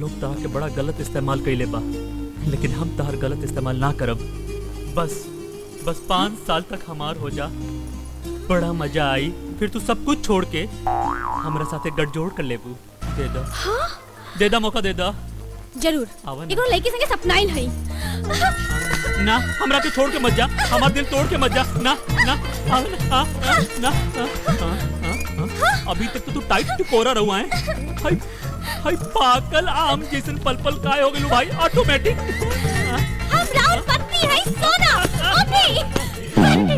लोग तहार के बड़ा गलत इस्तेमाल कइले बा लेकिन हम तहार गलत इस्तेमाल ना करब बस बस पाँच साल तक हमार हो जा बड़ा मजा आई फिर तू सब कुछ छोड़ के हमरा साथे गठजोड़ कर लेबू दे दा हाँ दे दा मौका दे दा जरूर आवा ना। एगो लड़की संगे सपनाइल हई ना हमरा के छोड़ के मत जा हमार दिल तोड़ के मत जा ना ना आ, आ, आ, ना आ, आ, आ, आ। अभी तक तो तू टाइट टुकोरा रहुआ है हाय हाय पागल आम जैसन पल पल काय हो गेलू भाई ऑटोमेटिक हम राउर पत्नी हई सोना अभी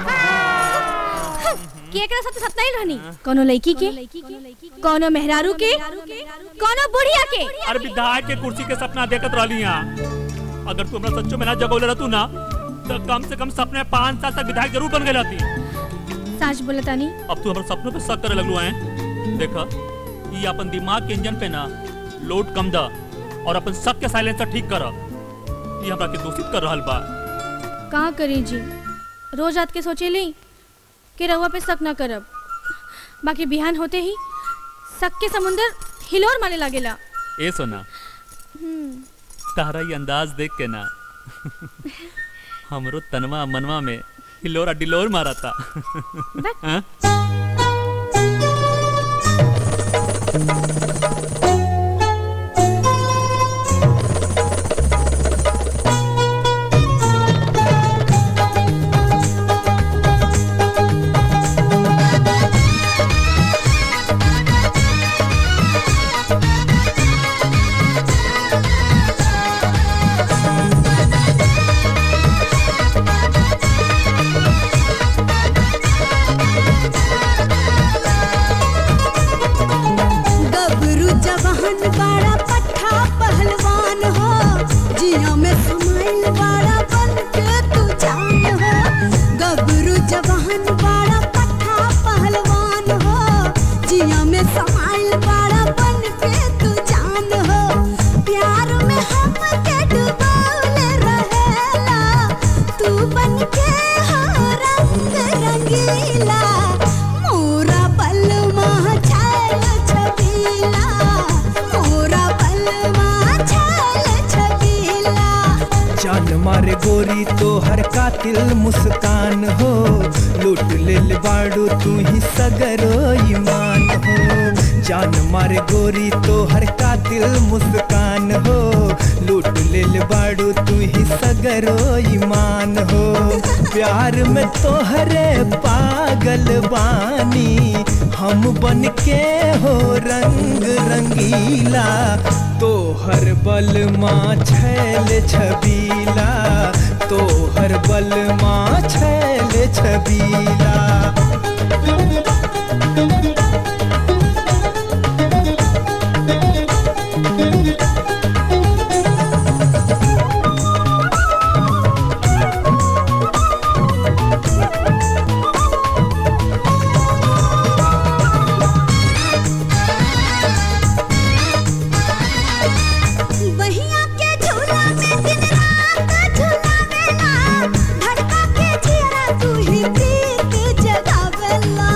के एकरा साथ सपनाइल रहनी कोनो लड़की के कोनो मेहरारू के कोनो बुढ़िया के अरे विधायक के कुर्सी के सपना देखत रहली यहाँ अगर तू हमरा सच्चो में ना जगौले रहतू ना तो कम से कम सपने में पाँच साल तक विधायक जरूर बन गए रहती सच बोलतानी अब तू हमारे सपनों पे शक करे लगलू है देखा ये अपन दिमाग के इंजन पे ना लोड कम दा और अपन शक के साइलेंसर ठीक कर ये हमरा के दूषित कर रहल बा कहाँ करी जी रोज रात के सोचेली कि रहुआ पे शक ना करब बाकी बिहान होते ही शक के समुंदर हिलोर मारे लागेला ए सोना तारा ये अंदाज देख के ना हमरो तनवा मनवा में हिलोरा डिलोर मारा था हाँ? गबरू जवान बाड़ा पट्ठा पहलवान हो जिया में समाइल बाड़ा बन के तू जान हो गबरू जवान बाड़ा पट्ठा पहलवान हो जिया में समाइल बाड़ा बन के तू जान हो प्यार में हम के डुबौले रहेला तू बन के हो रंग रंगीला मोरा बलमा छैल छबीला मोरा बलमा छैल छबीला जान मारे गोरी तो हर कातिल मुस्कान हो लूट लेल बाड़ू तू ही सगरो ईमान हो जान मारे गोरी तो हर कातिल मुस्कान हो लूट लेल बाड़ू तू ही सगरो ईमान हो प्यार में तोहरे पागल बानी हम बन के हो रंग रंगीला तोहर बल माँ छैल छबीला तोहर बल माँ छैल छबीला बहिया के झूला में दिन रात झूलावेला धड़का के जियरा तू ही प्रीत जगावेला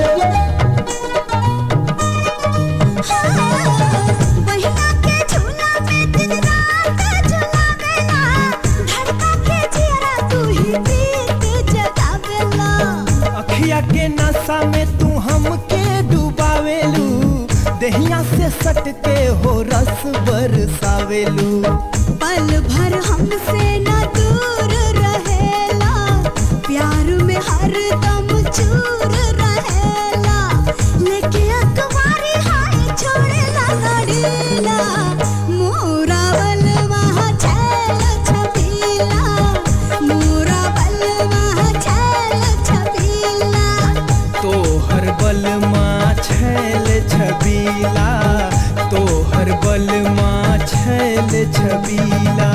हाँ, बहिया के झूला में दिन रात झूलावेला धड़का के जियरा तू ही प्रीत जगावेला अखिया के नशा में तू हमके डुबावेलू दहिया से सट के हो रस बरसावेलू पल भर हमसे न दूर रहेला प्यार में हर दम चूर रहेला लेके अकवारी हाय छोड़ेला गड़ीला मोरा बलवा छैल छबीला मोरा बलवा छैल छबीला तोहर बल माँ छैल छबीला तोहर बल माँ छैल छबीला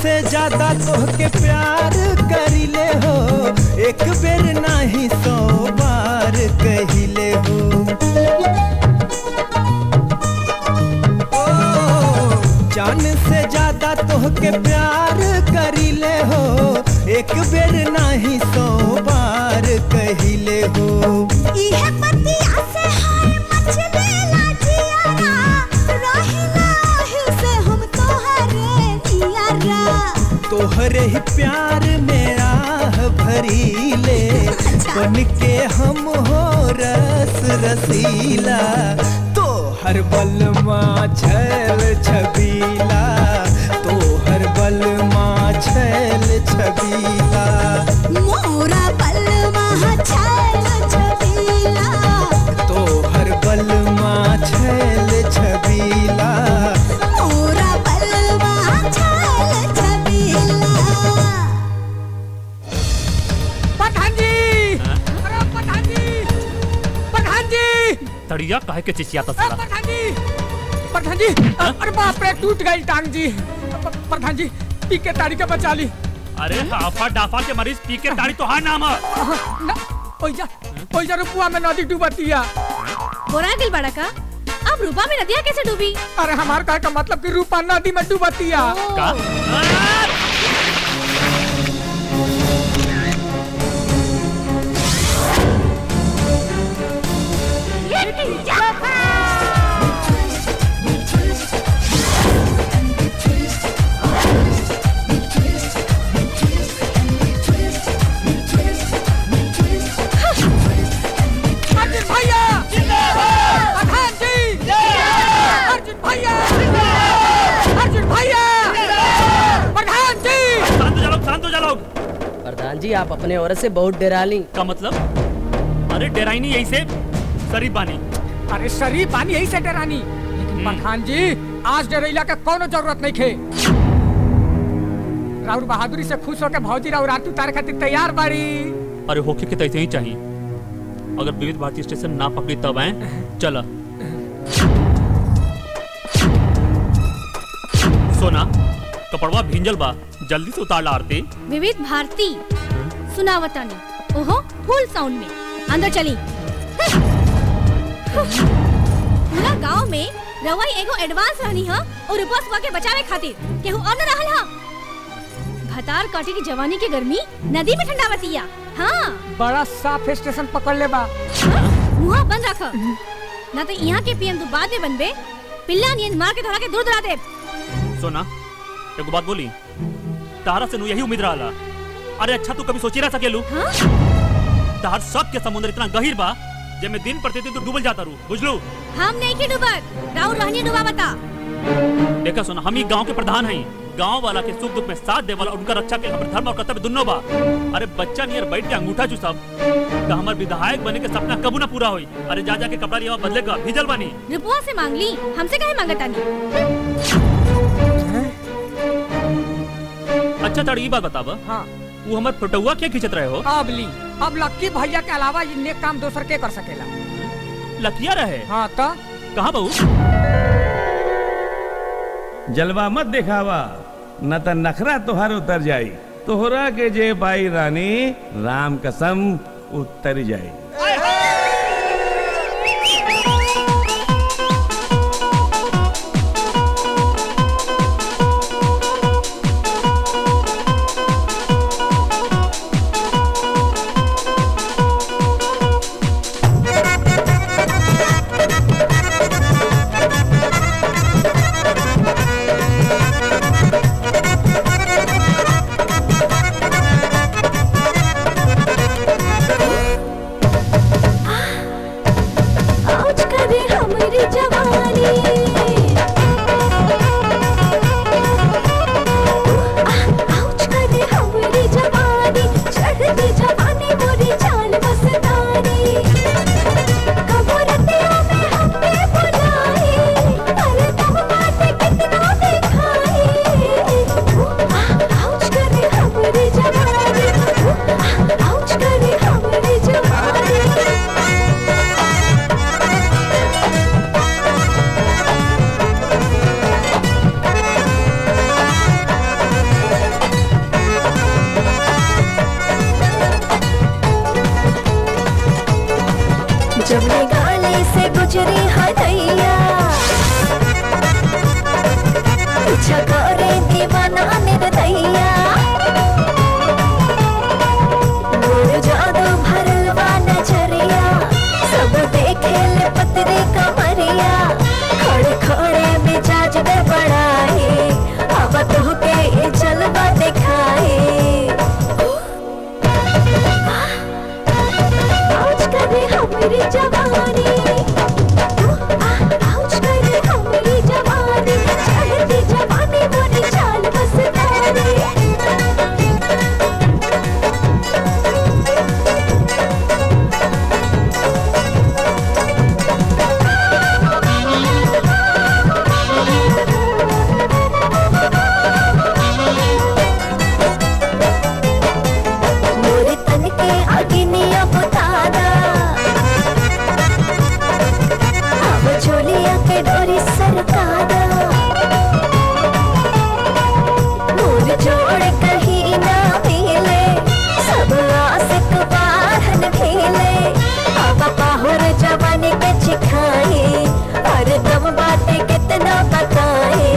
से ज्यादा तोहके प्यार करिले हो एक बेर नाही सौ बार कहिले हो ओ, जान से ज्यादा तोहके प्यार करिले हो एक बेर नाही सौ बार कहिले हो इहे पतिया से हाय मचलेला जियारा रहिला ओहिल से हम तोहरे नियारा तोहरे ही प्यार मेरा भरीले बन के हम हो रस रसीला तोहर बलमा छैल छबीला तोहर बलमा छैल छबीला मोरा बलमा छैल छबीला तोहर बलमा छैल छबीला मोरा बलमा छैल छबीला प्रधान जी अरे प्रधान जी प्रधान जी तड़िया काहे के चिचियाता अरे साला प्रधान जी प्रधान जी अरे बाप रे टूट गई टांग जी प- प्रधान जी पी के तारी के बचा ली अरे हाफा डाफा के मरीज पी के ताड़ी तो हाँ नाम है ना ओइजा ओइजा रुपुआ में नदी डूबतिया बोरा दिल बड़ा का अब रूपा में नदिया कैसे डूबी अरे हमार कहे का मतलब कि रूपा नदी में डूबतिया का अर्जुन भैया प्रधान जी अर्जुन भैया अर्जुन भैया प्रधान जी शांत हो जा लोग शांत हो जा लोग प्रधान जी आप अपने औरत से बहुत डरा ली का मतलब अरे डेराई नहीं यही से शरीफ बानी अरे शरीफ पानी यही से डरानी लेकिन प्रधान जी आज डरेला के कोनो जरूरत नहीं खे राहुल बहादुरी से खुश होकर भौजी राहुल रातू तार खातिर तैयार बाड़ी अरे होके के तैसे ही चाहिए अगर विविध भारती स्टेशन ना पकड़ी तब आए चला सोना कपड़वा भिंजल बा जल्दी से उतार ला आरती विविध भारती सुनावतानी ओहो फुल साउंड में अंदर चली पूरा गांव में रवाई एगो एडवांस रहनी ह और रूपा सुबह के बचावे खातिर केहू और न रहल ह भतार काटे की जवानी के गर्मी नदी में ठंडावतिया हाँ बड़ा साफ स्टेशन पकड़ ले बा मुहा बंद रख ना तो यहाँ के पीएम तू बाद में बनबे पिल्ला नियन मार के धरा के दूर दरा दे सोना एगो बात बोली तारा से नु यही उम्मीद रहा अरे अच्छा तू कभी सोची ना सकेलू हाँ तार सब के समुद्र इतना गहीर बा जेमे दिन प्रतिदिन तू डूबल जाता रू बुझलू हम नहीं की डूबत राहुल रहनी डूबा बता देखा सोना हम ही गांव के प्रधान हैं गांव वाला के सुख दुख में साथ देवल और उनका रक्षा के हमर धर्म और कर्तव्य दुनो बा अरे बच्चा नियर बैठ के अंगूठा चूसब तो हमर विधायक बने के सपना कबू ना पूरा होई अरे जा जा के कपड़ा लिया बदलेगा भिजल बानी रुपुआ से मांग ली हमसे कहे मांगतानी अच्छा तड़ ई बात बताब हाँ वो हमर फोटोआ क्या खींचत रहे हो अब ली अब लक्की भैया के अलावा ये नेक काम दोसर के कर सकेला लकिया रहे हाँ तो कहाँ बहू जलवा मत दिखावा न त नखरा तोहर उतर जाई तोहरा के जे बाई रानी राम कसम उतर जाई गाली से गुजरी हदैया पीछा करे दीवाना निर्दैया मोर जादू भरल बा नजरिया सब देखे ले पतरी कमरिया खड़े खड़े मिजाज में बड़ाई अब तो के ये जलवा दिखाई आउच करे हमारी जवानी आउच करे हमारी जवानी चढ़ती जवानी मोरी चाल बस मोरे तन के अग्निया बुतादा अब झोलिया के डोरी सरकादा मोर जोड़ कहीं ना मिले सब आशिक बाहन खेले अब पाहुर जवानी के चिखाए हर दम बातें कितना बताए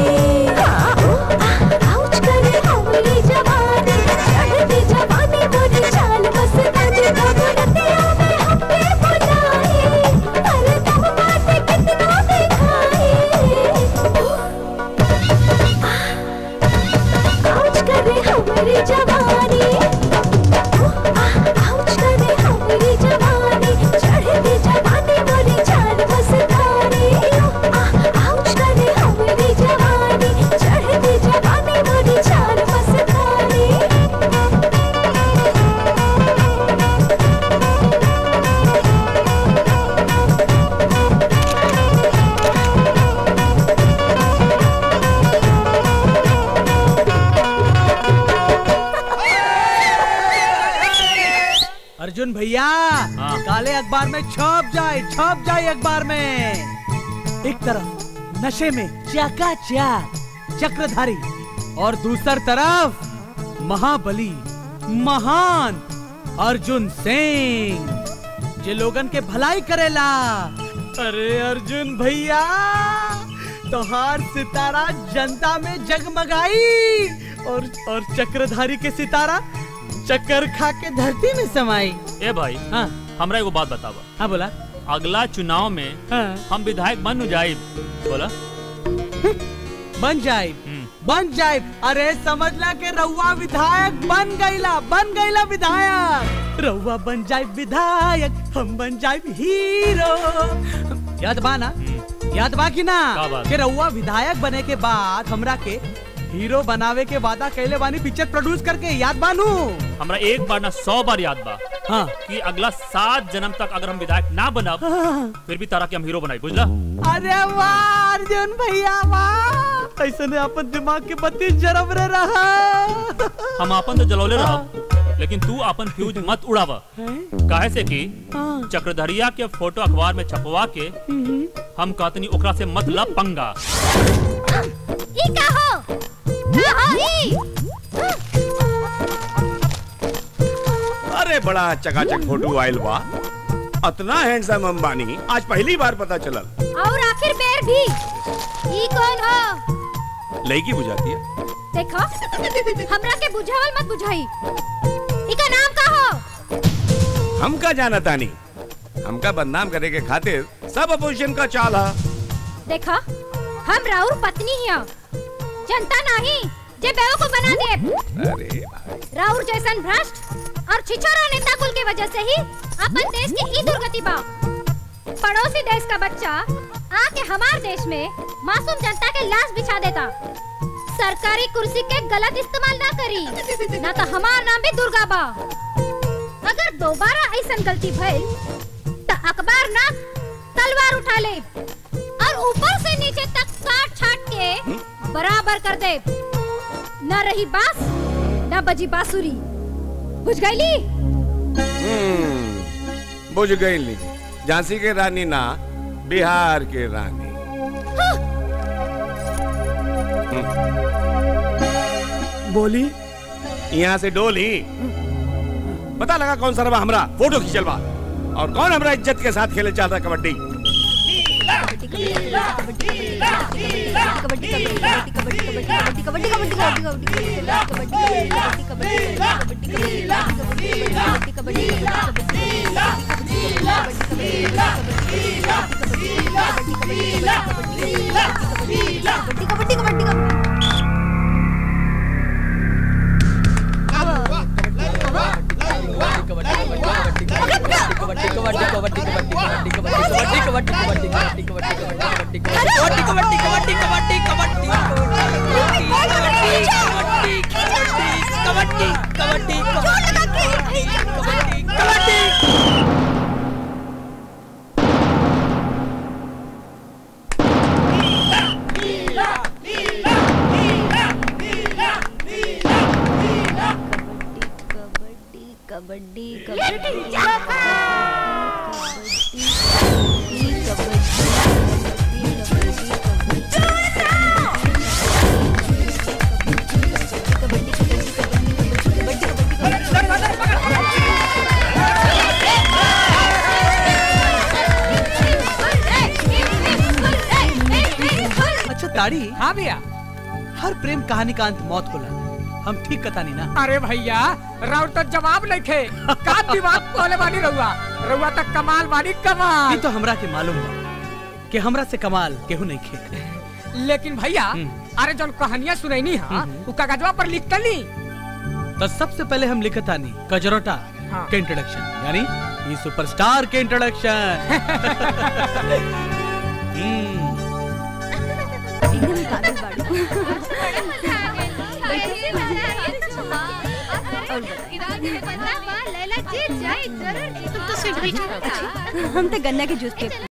आउच करे हमारी जवानी चढ़ती जवानी मोरी चाल बस दर्द घबरतिया में हमके बुलाए हर दम बातें कितना दिखाए आउच करे हमारी जवानी आउच करे हमारी जवानी चढ़ती जवानी मोरी चाल बस धारी आउच करे हमारी जवानी चढ़ती जवानी मोरी चाल बस धारी अर्जुन भैया हाँ। काले अखबार में छप जाए छप जाए अखबार में एक तरफ नशे में चाका चक्रधारी और दूसर तरफ महाबली महान अर्जुन सिंह जे लोगन के भलाई करेला अरे अर्जुन भैया तोहार सितारा जनता में जगमगाई और और चक्रधारी के सितारा चक्कर खा के धरती में समाई ए भाई हाँ हमरा एगो बात बतावा हाँ बोला अगला चुनाव में हाँ हम विधायक बन जाए बोला बन जाए हम्म। बन जाए अरे समझला के रउआ विधायक बन गईला बन गईला विधायक रउआ बन जाए विधायक हम बन जाए हीरो याद बा ना याद बा कि ना का बात? कि रउआ विधायक बने के बाद हमरा के हीरो बनावे के वादा कैले बानी पिक्चर प्रोड्यूस करके याद बानू हमरा एक बार ना सौ बार याद बा हाँ कि अगला सात जन्म तक अगर हम विधायक ना बनब फिर भी तारा के हम हीरो बनाई बुझला अरे वाह अर्जुन भैया वाह ऐसे ने अपन दिमाग के बत्ती जरब रे रहा हम अपन तो जलौले रहब लेकिन तू अपन फ्यूज मत उड़ावा काहे से कि चक्रधरिया के फोटो अखबार में छपवा के हम कहतनी ओकरा से मत लब पंगा ई का हो का हो ई अरे बड़ा चकाचक फोटो आयल बा अतना हैंडसम अंबानी आज पहली बार पता चलल और आखिर बेर भी ई कौन हो लड़की बुझाती है देखो हमरा के बुझावल मत बुझाई इका नाम का हो हमका जाना तानी हमका बदनाम करे के खातिर सब अपोजिशन का चाल है देखो हम राउर पत्नी हिया जनता नहीं जे बेवकूफ बना दे अरे भाई राउर जैसन भ्रष्ट और छिछोरा नेता कुल के वजह से ही अपन देश की ई दुर्गति बा पड़ोसी देश का बच्चा आके हमार देश में मासूम जनता के लाश बिछा देता सरकारी कुर्सी के गलत इस्तेमाल ना करी ना तो हमार नाम भी दुर्गा बा अगर दोबारा ऐसन गलती भइल तो अखबार ना तलवार उठा ले और ऊपर से नीचे तक काट छाट के बराबर कर दे न रही बास न बजी बांसुरी बुझ गईली हम्म, बुझ गई ली झांसी के रानी ना बिहार के रानी बोली यहाँ से डोली पता लगा कौन सा रवा हमरा फोटो खींचल बा और कौन हमारा इज्जत के साथ खेले चाहता कबड्डी कबड्डी अच्छा ताड़ी हाँ भैया हर प्रेम कहानी का अंत मौत होला हम ठीक कथानी ना अरे भैया राउत तो जवाब नहीं थे का दिमाग कोले वाली रहुआ रहुआ तक कमाल वाली ये कमाल तो हमरा के मालूम बा कि हमरा से कमाल केहू नहीं खे लेकिन भैया अरे जौन कहानियां सुनैनी हा उ कागजवा पर लिख ली तो सबसे पहले हम लिखत आनी कजरोटा हाँ। के इंट्रोडक्शन यानी ये सुपरस्टार के इंट्रोडक्शन हम्म लैला जीत जाए जरूर जीत हम तो गन्ना के जूस के